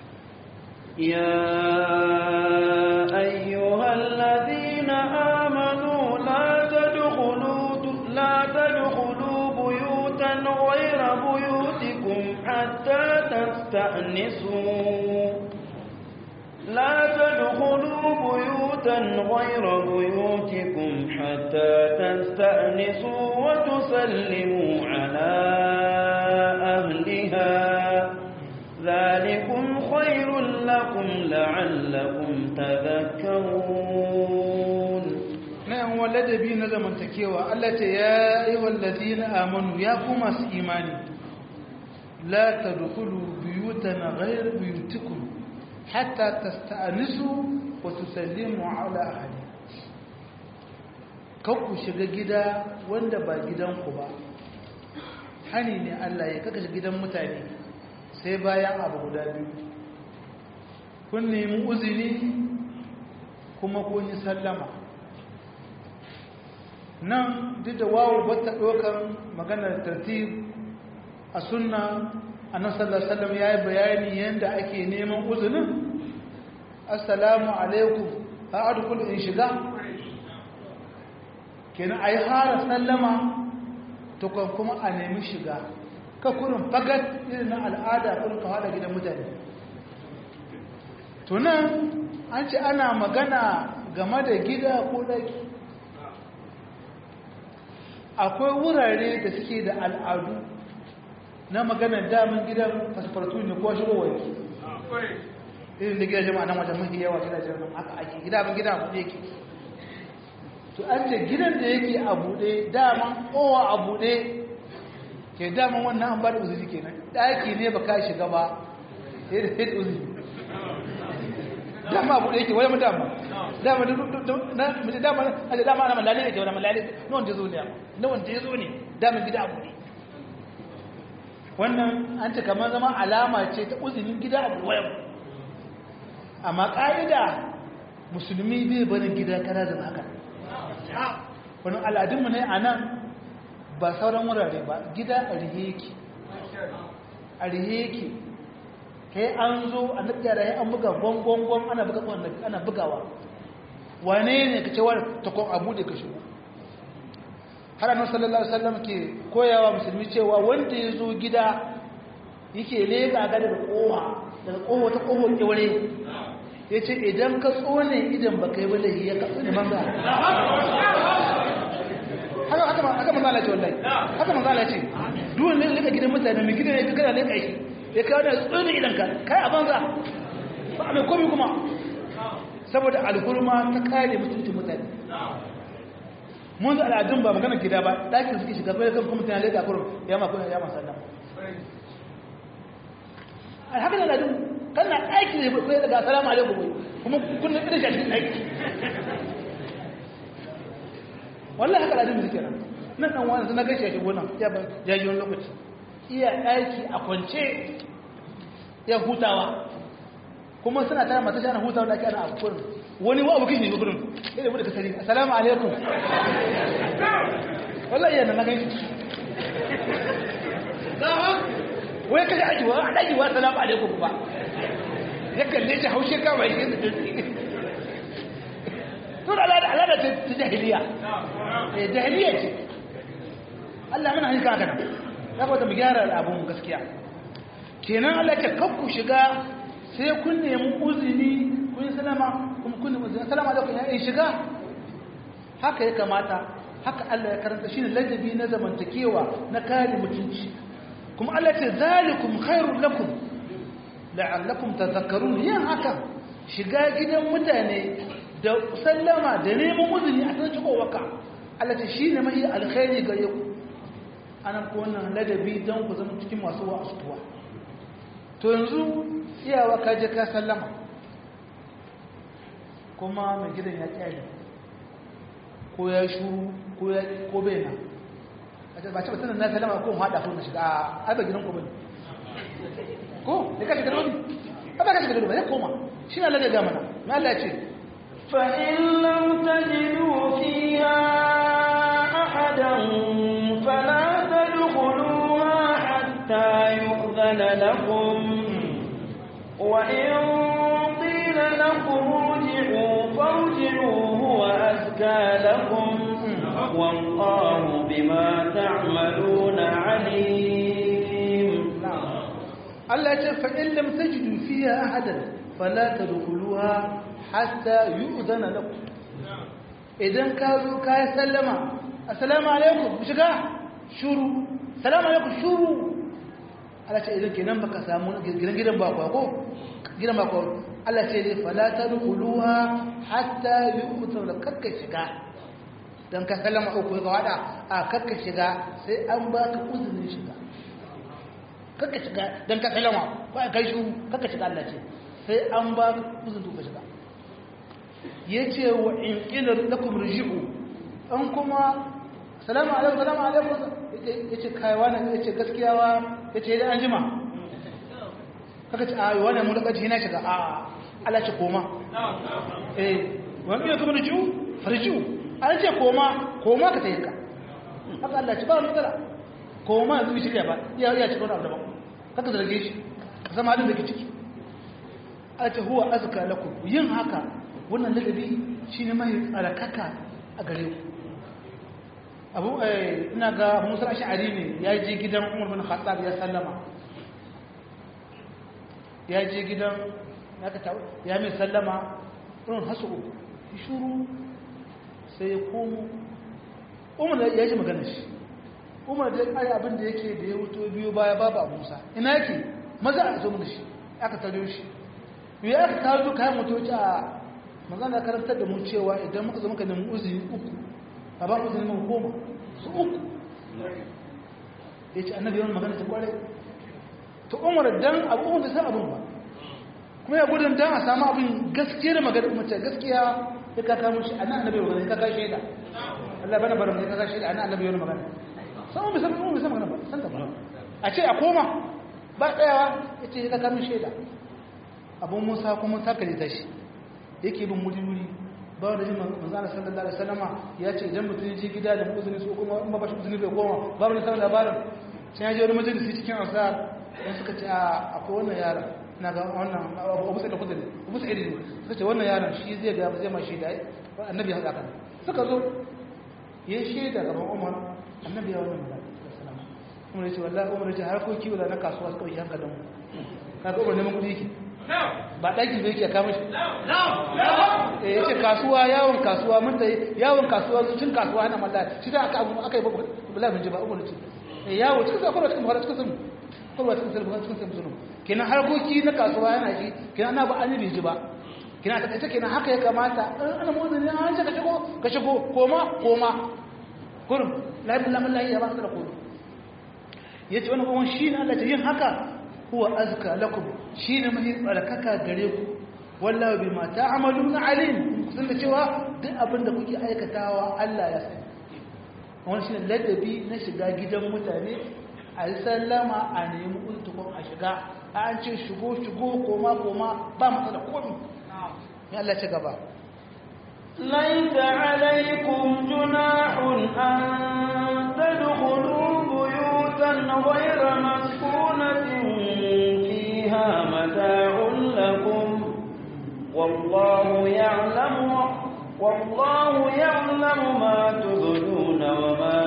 يا أيها الذين آمنوا لا تدخلوا لا تدخلوا بيوتا غير بيوتكم حتى تستأنسوا لا تدخلوا بيوتا غير بيوتكم حتى تستأنسوا وتسلموا على أهلها ذلكم خير لكم لعلكم تذكرون نعم والذي نزم تكيوا التي يا أيها الذين آمنوا يا كما إيماني لا تدخلوا بيوتا غير بيوتكم hatta tasta'nisu wa tusallimu ala ahli kan ku shiga gida wanda ba gidanku ba hani ne Allah ya kaka gidan mutane sai bayan abu guda biyu kun nemi uzini kuma kun yi sallama nan duk da wawo bata ɗaukar maganar tartib a sunna annan sallallahu alaihi ya yi bayani yadda ake neman uzinin assalamu alaikum a adukul in shiga kenan a yi hara sallama tukwan kuma a nemi shiga ka kurin fagat irin na al'ada kurin ka haɗa gidan mutane tunan an ce ana magana game da gida ko ɗaki akwai wurare da suke da al'adu na maganar damin gidan fasfartu ne ko shigo wanki irin da gidajen ma'anan wajen mafi yawa gidajen nan haka ake gida abin gida abu yake to an ce gidan da yake a buɗe daman kowa a buɗe ke daman wannan an ba da uzuri kenan ɗaki ne ba ka shiga ba sai da sai da uzuri dama abu da yake wani dama dama na mace dama a dama ana malale ne ke wani malale na wanda ya zo ne na wanda ya zo ne dama gida abu ne wannan an ce kamar zama alama ce ta uzinin gida abu wayan amma ƙa'ida musulmi bai barin gida kara da haka wani al'adunmu ne a nan ba sauran wurare ba gida a rihe yake a rihe yake kai an zo a nufiya da an buga gwangwangwan ana buga ana bugawa wane ne ka cewa takon abu da ka shigo har annabi sallallahu alaihi wasallam ke koyawa musulmi cewa wanda ya zo gida yake leka ga daga kowa daga kowa ta kowa kewaye ya ce idan ka tsone idan ba kai bala ya ka tsone manza haka haka haka manzala ce wallahi haka manzala ce duwan leka gidan mutane mai gidan ya fi kana leka shi ya kawo da tsoni idanka kai a banza ba mai komi kuma saboda alhurma ta kare mutuncin mutane mun da al'adun ba magana gida ba ɗakin suke shiga bai kan kuma tana leka kurum ya ma kuna ya ma sannan a haka da al'adun kan na ɗaki ne bai daga salamu alaikum bai kuma kuna irin shi a cikin ɗaki wallahi haka al'adun suke nan nan ɗan wani suna gashi a shigo nan ya ba jajiyon lokaci iya ɗaki a kwance ya hutawa kuma suna tara mata shi ana hutawa da ake ana abu kurin wani wa abu kishi ne kurin sai da bude ka sani assalamu alaikum wallahi yana na gani wai kaji aji wa aji wa assalamu alaikum ba ya kalle shi haushe kawai yin da tun alada alada ta jahiliya jahiliya ce Allah mana hanka haka nan ya kwata mu gyara abun gaskiya kenan Allah ce kakku shiga sai kun nemi uzini kun salama kuma kun nemi uzini assalamu alaikum ya shiga haka ya kamata haka Allah ya karanta shine ladabi na zamantakewa na kare mutunci kuma Allah ce zalikum khairul lakum la'allakum tadhakkarun yin haka shiga gidan mutane da sallama da neman uzini a cikin waka Allah ce shine mai alkhairi gare ku ana ko wannan ladabi don ku zama cikin masu wa'astuwa to yanzu iyawa ka je ka sallama kuma mai gidan ya kyale ko ya shuru ko ya ko bai na ba ce batun na sallama ko hada ko na shiga a ba gidan ku bane ko ne ka shiga dole ba ka shiga dole ba ya koma shi na ladabi mana mai Allah ya ce fa in lam tajidu fiha ahadan fala تدخلوها حتى يؤذن لكم وإن قيل لكم ارجعوا فارجعوا هو أزكى لكم والله بما تعملون عليم الله يقول فإن لم تجدوا فيها أحدا فلا تدخلوها حتى يؤذن لكم إذن كانوا كاي سلما السلام عليكم بشكا shuru salamu alaikum shuru Allah ce idan kenan baka samu gidan gidan ba ko gidan ba ko Allah ce dai fala tadkhuluha hatta yu'tu la kakka shiga dan ka sallama uku ga wada a kakka shiga sai an baka uzurin shiga kakka shiga dan ka sallama ba kai shuru kakka shiga Allah ce sai an ba uzun to ka shiga yace wa in qila lakum rji'u an kuma salamu alaikum salamu alaikum yace kai wani yace gaskiya wa yace da an jima kaka ce a wani mu daga jina shiga a Allah ce koma eh wa in qila lakum rji'u farji'u an ce koma koma ka tayi ka haka Allah ce ba wani matsala koma yanzu shirya ba iya iya cikin abu daban kaka zarge shi ka zama halin da ke ciki a ce huwa azka lakum yin haka wannan ladabi shine mai tsarakaka a gare ku abu ina ga abu musul ash'ari ne ya je gidan umar bin khattab ya sallama ya je gidan ya ka tawo ya mai sallama irin hasu uku shuru sai ya komo umar ya ji magana shi umar da ai abin da yake da ya wuto biyu baya babu abu musa ina yake maza a zo mana shi aka tare shi ya aka kawo kayan motoci a magana karantar da mu cewa idan muka zama ka nemi uzuri uku a ba uzuri mun koma su uku ya ce annabi yawan magana ta kware ta umar dan abu da san abin ba kuma ya gudun dan a samu abin gaskiyar magana mace gaskiya ya kaka mun shi annan annabi magana ya kaka shaida Allah bana barin ya kaka shaida annan annabi yawan magana san mu san mu san magana ba san ta ba a ce a koma ba tsayawa ya ce ya kaka mun shaida abun musa kuma takale ta shi yake bin wuri-wuri ba wanda jin manzana sallallahu alaihi wasallama ya ce idan mutum ya je gida da uzuri su kuma in ba ba shi uzuri bai goma ba wani sanar labarin sai ya je wani majalisi cikin ansar don suka ce a akwai wannan yaron na ga wannan abu sai da kudin abu sai da suka ce wannan yaron shi zai ga zai ma shaida annabi ya haka suka zo ya shaida gaban umar annabi ya wannan magana umar ya ce wallahi umar ya ce harkoki wala na kasuwa suka yi hankalin mu kaga umar neman kudi yake ba ɗaki bai ke kama shi ya ce kasuwa yawon kasuwa mun da yawon kasuwa cin kasuwa na malla shi da aka abu aka yi bala bin ji ba umar ce yawo cikin sa kwarwa cikin buhari cikin sanu kwarwa cikin sanu cikin sanu sanu kenan harkoki na kasuwa yana shi kenan ana ba an yi ji ba kenan ta kace kenan haka ya kamata ana motsa ne an ce ka shigo ka shigo koma koma kurum lafi lamun lahi ya ba su da kurum ya ce wani kuma shi ne Allah ta yin haka huwa azka lakum shine mai tsarkaka gare ku wallahi bima ta'maluna alim kun da cewa duk abin da kuke aikatawa Allah ya sani wannan shine ladabi na shiga gidan mutane a yi sallama a nemi untukun a shiga an ce shigo shigo koma koma ba matsala komi ya Allah ci gaba ليس عليكم جناح أن تدخلوا بيوتا غير مسكونة فيها متاع لكم والله يعلم والله يعلم ما تبدون وما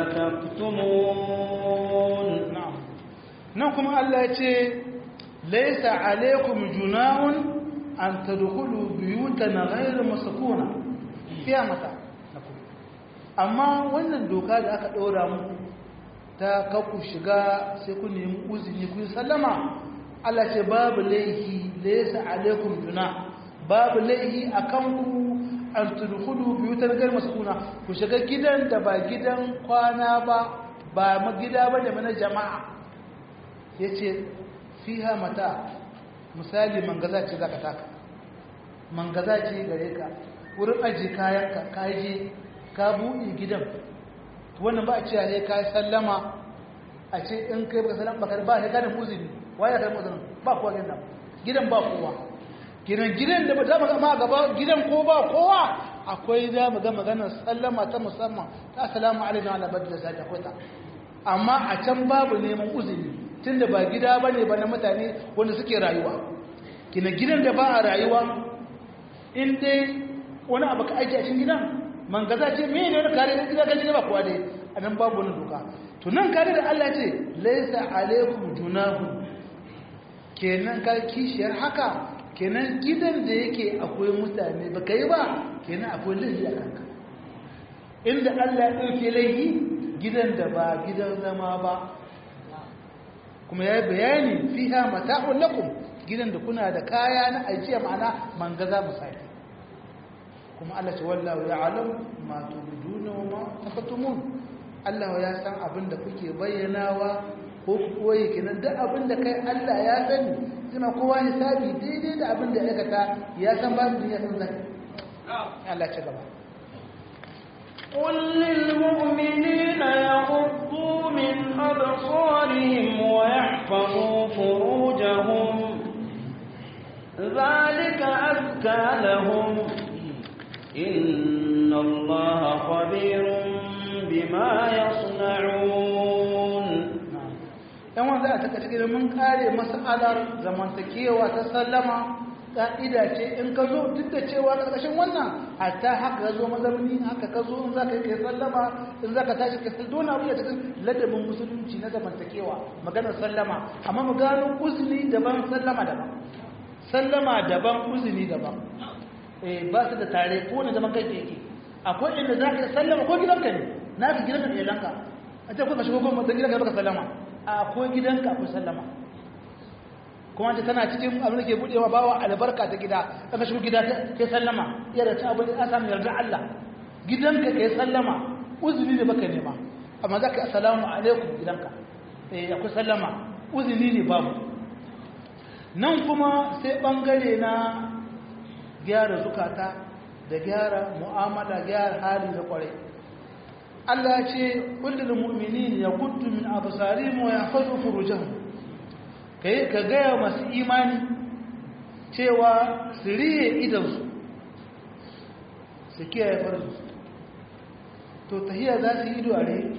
تكتمون نعم نعم الله يتي ليس عليكم جناح أن تدخلوا بيوتا غير مسكونة fiya mata amma wannan doka da aka ɗora muku ta kaku shiga sai ku nemi uzini ku sallama Allah ce babu laihi laysa alaikum juna babu laihi akan ku an tudkhulu biyutan ghayr maskuna ku shiga gidan da ba gidan kwana ba ba ma gida ba da mana jama'a yace fiha mata misali mangaza ce zaka taka mangaza ce gare ka wurin aji kayanka ka je ka buɗe gidan wannan ba a ce ne ka sallama a ce in kai baka sallama baka ba ne ka da muzini waye ka da muzini ba kowa gidan gidan ba kowa gidan gidan da za mu ga ma gaba gidan ko ba kowa akwai za mu ga maganar sallama ta musamman ta assalamu alaikum ala badda sai akwai ta amma a can babu neman uzuri tunda ba gida bane ba na mutane wanda suke rayuwa kina gidan da ba a rayuwa in dai wani abu ka aiki a cikin gidan man gaza ce me ne wani kare gida kan gida ba kuwa dai a nan babu wani doka to nan kare da Allah ce laisa alaikum junahu kenan ka kishiyar haka kenan gidan da yake akwai mutane ba kai ba kenan akwai laifi a kanka inda Allah ya ɗauke laifi gidan da ba gidan zama ba kuma ya yi bayani fiha mata'un lakum gidan da kuna da kaya na ajiya ma'ana man gaza misali kuma Allah ce wallahu ya'lam ma tubduna wa ma takatumun Allah ya san abin da kuke bayyanawa ko ku koyi kenan duk abin da kai Allah ya sani zai ma kowa hisabi daidai da abin da ya aikata ya san ba su ya san zai Allah ci gaba قل للمؤمنين يغضوا من أبصارهم ويحفظوا فروجهم ذلك أزكى لهم إن الله خبير بما يصنعون yan wanda a taka cikin mun kare mas'alar zamantakewa ta sallama ka'ida ce in ka zo duk da cewa karkashin wannan hatta haka ka zo mazamni haka ka zo in za ka yi kai sallama in za ka tashi ka sallama dole abu ya cikin ladabin musulunci na zamantakewa maganar sallama amma mu gano uzuri daban sallama daban sallama daban uzuri daban eh ba su da tare ko ne zaman kai yake akwai inda za ka sallama ko gidanka ne na ka gidanka ne lanka a ce ko ka shigo ko da gidanka baka sallama akwai gidanka akwai sallama kuma ce tana cikin abin da ke budewa bawa albarka ta gida aka shigo gida kai sallama iya da ta abin da samu yarda Allah gidanka kai sallama uzuri ne baka nema amma za ka assalamu alaikum gidanka eh akwai sallama uzuri ne babu nan kuma sai bangare na gyara zukata da gyara mu'amala gyara hali da kwarai Allah ya ce kullul mu'minin yaghuddu min absarihim wa yahfazu furujahum kai ka gaya masu imani cewa su riye idansu su kiyaye farzu to tahiyya za su yi ido a riye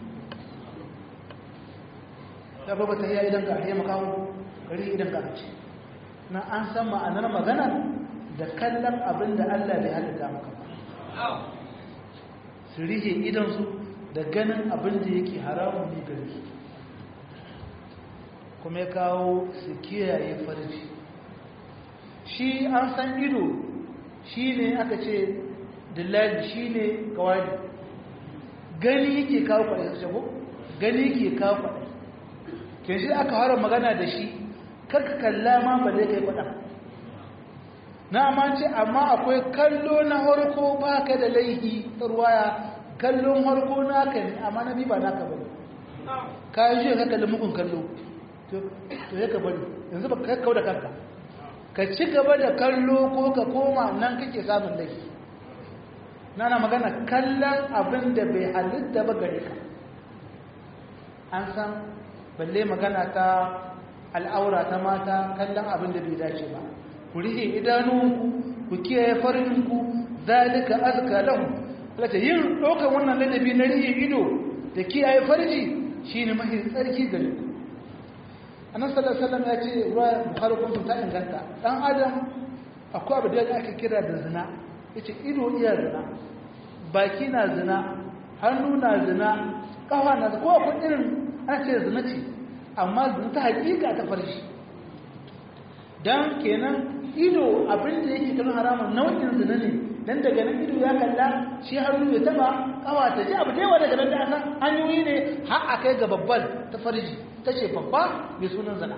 ta baba tahiyya idan ka riye makawo riye idan ka ce na an san ma'anar magana da kallon abin da Allah bai halitta maka ba su rihe idansu da ganin abin da yake haramun ne gare su kuma ya kawo su kiyaye farji shi an san ido shi ne aka ce dillali shi ne kawai gani yake kawo kwaɗe su shago gani yake kawo kwaɗe ke shi aka hara magana da shi kaka kalla ma ba zai kai kwaɗa na amince amma akwai kallo na harko ba ka da laihi ta ruwaya kallon harko naka ne amma na ba naka ba ka yi shi ka kalli mugun kallo to ya ka bari yanzu ba ka kawo da kanka ka ci gaba da kallo ko ka koma nan kake samun laifi na na magana kallon abin da bai halitta ba gare ka an san balle magana ta al'aura ta mata kallon abin da bai dace ba ku rihe idanunku ku kiyaye farinku zalika azka lahu lata yin ɗaukar wannan ladabi na rihe ido da kiyaye farji shine mahi tsarki gare ku annabi sallallahu alaihi wasallam ya ce ruwa bukhari kun ta inganta dan adam akwai abu da ake kira da zina yace ido iya zina baki na zina hannu na zina kafa na ko akwai irin ana ce zina ce amma zina ta hakika ta farshi dan kenan ido abin da yake kallon haramun nau'in zina ne dan daga nan ido ya kalla shi hannu ya taba kawa ta ji abu da yawa daga nan da aka hanyoyi ne har akai ga babban ta farji ta ce babba mai sunan zana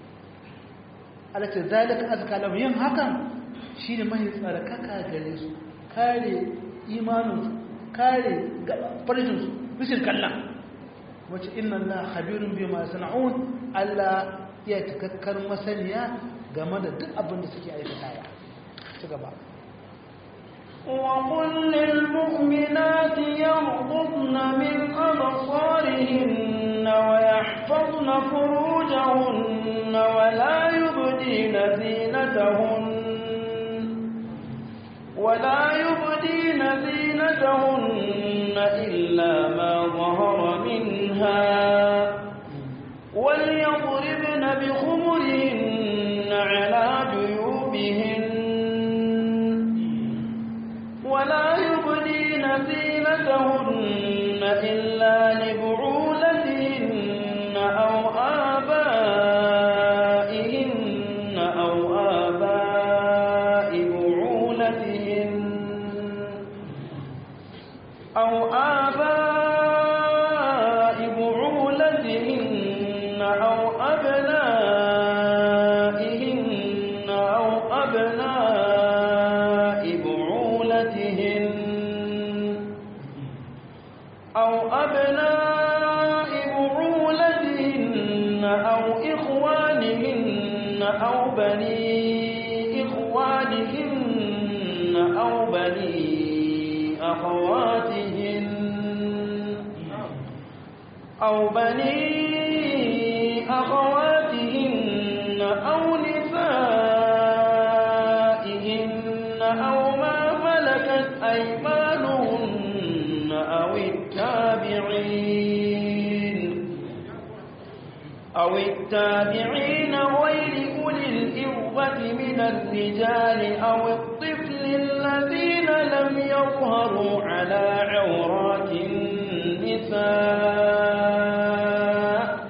alace zalika azka lahu yin hakan shine mai tsarkaka gare su kare imanin su kare farjin su bishin kallon wace inna Allah khabirun bima sana'un Allah ya takakkar masaniya game da duk abin da suke aikatawa ci gaba وقل للمؤمنات يغضضن من أبصارهن ويحفظن فروجهن ولا يبدين زينتهن ولا يبدين زينتهن إلا ما ظهر منها وليضربن بخمرهن على جيوبهن ولا يبدين زينتهن إلا لبعولتهن أو آبائهن أو آباء بعولتهن أو آباء بعولتهن أو أبنائهن أو أبناء بعولتهن أو أبناء بعولتهن أو إخوانهن بني إخوانهن أو بني أخواتهن أو بني أخواتهن أو نسائهن أو ما ملكت أيمانهن أو التابعين أو التابعين غير أولي الإربة من الرجال أو الطفل الذين لم يظهروا على عورات النساء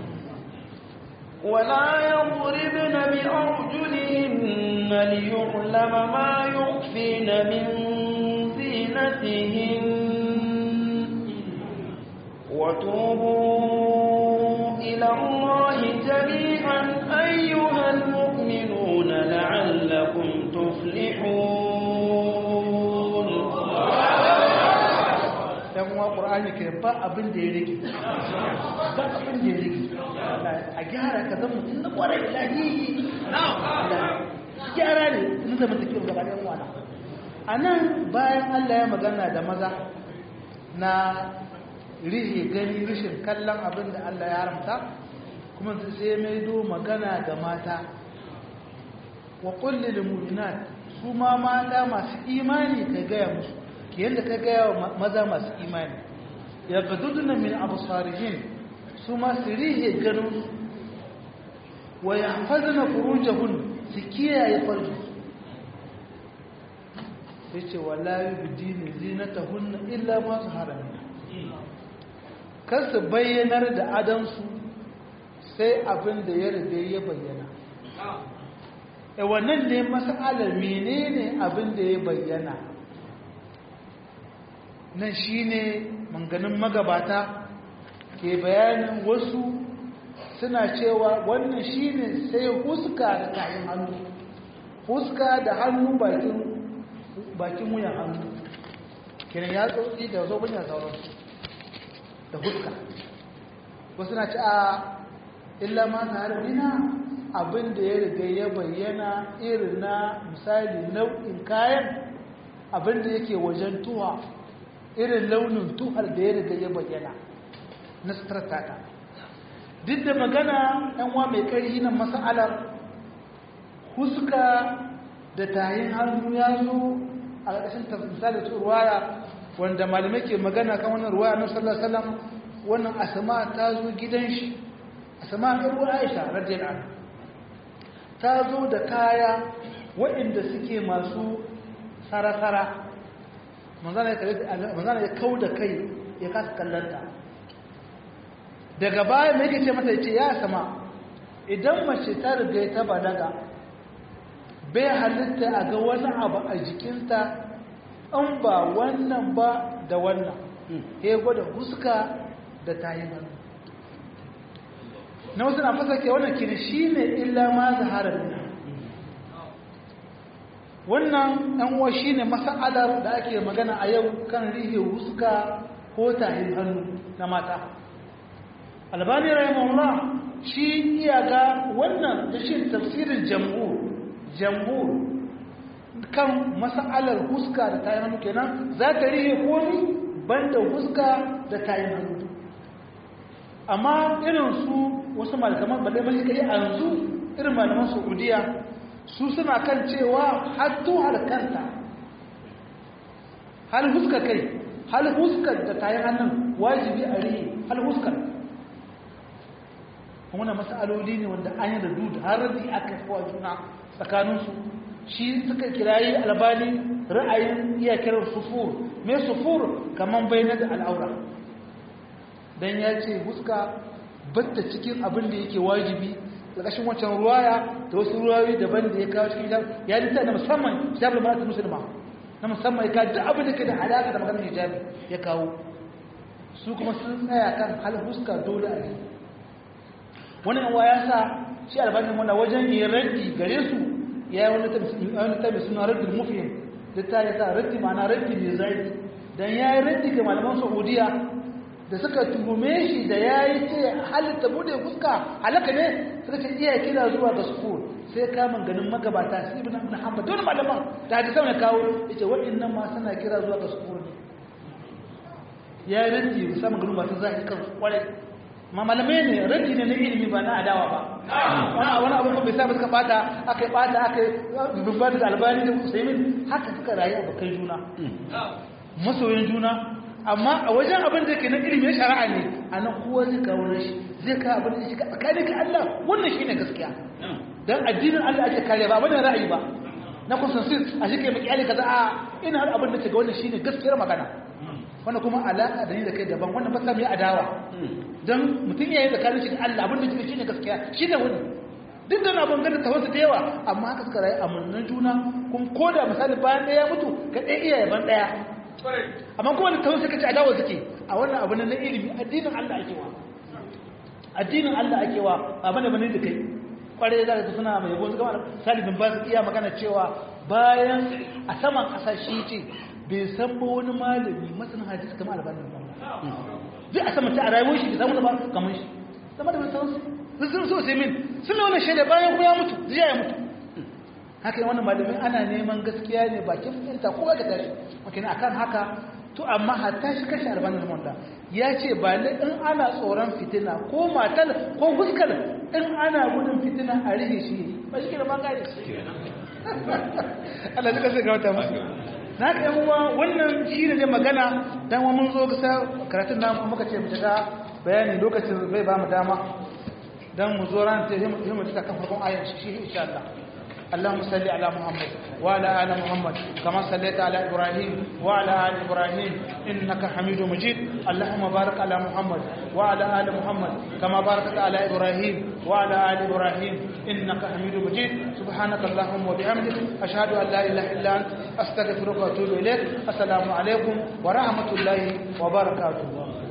ولا يضربن بأرجلهن ليعلم ما يخفين من زينتهن وتوبوا إلى الله جميعا أيها المؤمنون لعلكم تفلحون yan uwa qur'ani ke ba abin da ya rike ba abin da ya rike a gyara ka zama mutum na kwarai lahi gyara ne sun zama take gaba ɗan wana a nan bayan Allah ya magana da maza na rihe gani rishin kallon abin da Allah ya haramta kuma sai mai do magana ga mata wa kulli lil mu'minat su ma mata masu imani ka gaya musu ke yadda ka gaya wa maza masu imani ya gaduduna min absarihin su ma su rihe ganin wa yahfazna furujahun su kiyaye farji yace wala yubdina zinatahunna illa ma zahara minha kar su bayyanar da adansu sai abin da ya riga ya bayyana e wannan ne mas'alar menene abin da ya bayyana nan shine manganin magabata ke bayanin wasu suna cewa wannan shine sai huska da kayan hannu huska da hannu bakin bakin wuyan hannu kiran ya tsotsi da zo bunya sauransu da huska wasu na ci a illa ma ta harbina abin da ya riga ya bayyana irin na misali nau'in kayan abin da yake wajen tuha irin launin tuhar da ya riga ya bayyana na stratata duk da magana yanwa mai ƙarfi na mas'alar huska da tayin hannu ya zo a ƙarƙashin misali ta ruwaya wanda malamai ke magana kan wannan ruwaya na sallallahu alaihi wasallam wannan asma ta zo gidan shi asma ta ruwa Aisha radiyallahu anha ta zo da kaya waɗanda suke masu sarasara manzana ya kau da kai ya kasa kallanta daga baya mai yake ce mata ce ya sama idan mace ta riga ta balaga bai halitta a ga wani abu a jikinta an ba wannan ba da wannan ya gwada huska da tayin hannu na wasu na fasa ke wannan kiri shi ne illa ma zahara nuna wannan ɗan uwa shi ne masa'alar da ake magana a yau kan rihe huska ko tayin hannu na mata albani rahimahullah shi iya ga wannan da shi tafsirin jam'ur jam'ur kan masa'alar huska da tayin hannu kenan za ta rihe komi banda huska da tayin hannu amma irin su wasu malaman balle mai kai a yanzu irin malaman saudiya su suna kan cewa hattu halkanta hal huska kai hal huskar da tayin hannun wajibi a rihe hal huskar wannan mas'aloli ne wanda an yi da dudu har radi aka kawo juna tsakaninsu shi suka kirayi albani ra'ayin iya kiran sufur mai sufur kaman bayyana da al'aura dan ya ce huska batta cikin abin da yake wajibi ƙarƙashin wancan ruwaya da wasu ruwayoyi daban da ya kawo cikin ya lissa na musamman kitabul mar'atul muslima na musamman ya kawo duk abin da ke da alaƙa da maganar hijabi ya kawo su kuma sun tsaya kan hal huska dole a yi wannan wa ya sa shi albanin wanda wajen yi raddi gare su ya yi wani tabi suna raddin mufin da ta yi sa raddi ma'ana raddi mai zai don ya yi raddi ga malaman saudiya da suka tuhume shi da ya yi ce halitta bude fuska halaka ne suka ce iya kira zuwa ga sukun sai kamun ganin magabata su ibn ibn hanbal dole malaman da hadisi mai kawo yace waɗannan ma suna kira zuwa ga sukun ya rinji musamman ganin masu zaki kan kwarai ma malamai ne rinji ne na ilimi ba na adawa ba wani wani abu bai sa suka bata aka yi bata aka yi dubba da albani da usaimin haka suka rayu abokan juna masoyin juna amma a wajen abin da ke na ilimin shari'a ne a nan kowa zai kawo rashi zai kawo abin da shi ka tsakani ka Allah wannan shi ne gaskiya don addinin Allah ake kare ba wani ra'ayi ba na consensus a shi ke mai kyale kaza a ina har abin da ke ga wannan shi ne gaskiyar magana wannan kuma alaƙa da ni da kai daban wannan ba sa mai adawa don mutum ya yi tsakanin shi da Allah abin da ke shi ne gaskiya shi ne wani duk da na ban ganin tawasu da yawa amma haka suka rayu a murnan juna kuma ko da misali bayan ɗaya mutu ka ɗaya iya yaban ɗaya amma kuma da tawon suka ci adawa suke a wannan abu na ilimi addinin Allah ake wa addinin Allah ake wa ba bane bane da kai kware da ka suna mai yabo su gama salibin ba su iya magana cewa bayan a saman kasashe ce bai san ba wani malami masanin hadisi kamar albanin ba zai a saman ta a rayuwar shi bai samu ba kamar shi zama da bai san su sun so sai min sun wani shaida bayan kuma ya mutu zai ya mutu haka yi wannan malamin ana neman gaskiya ne bakin fahimta ko ga tashi makina akan haka to amma hatta shi kashe albanin munda ya ce ba ne in ana tsoron fitina ko matar ko fuskar in ana gudun fitina a rige shi ba shi da bangare Allah duka sai gawata musu na ka yan uwa wannan shi ne magana dan wa mun zo ga karatun namu muka ce mu shiga bayani lokacin bai ba mu dama dan mu zo ran ta yi mu ta kan farkon ayar shi insha Allah اللهم صل على محمد وعلى ال محمد كما صليت على ابراهيم وعلى ال ابراهيم انك حميد مجيد اللهم بارك على محمد وعلى ال محمد كما باركت على ابراهيم وعلى ال ابراهيم انك حميد مجيد سبحانك اللهم وبحمدك اشهد ان لا اله الا انت استغفرك واتوب اليك السلام عليكم ورحمه الله وبركاته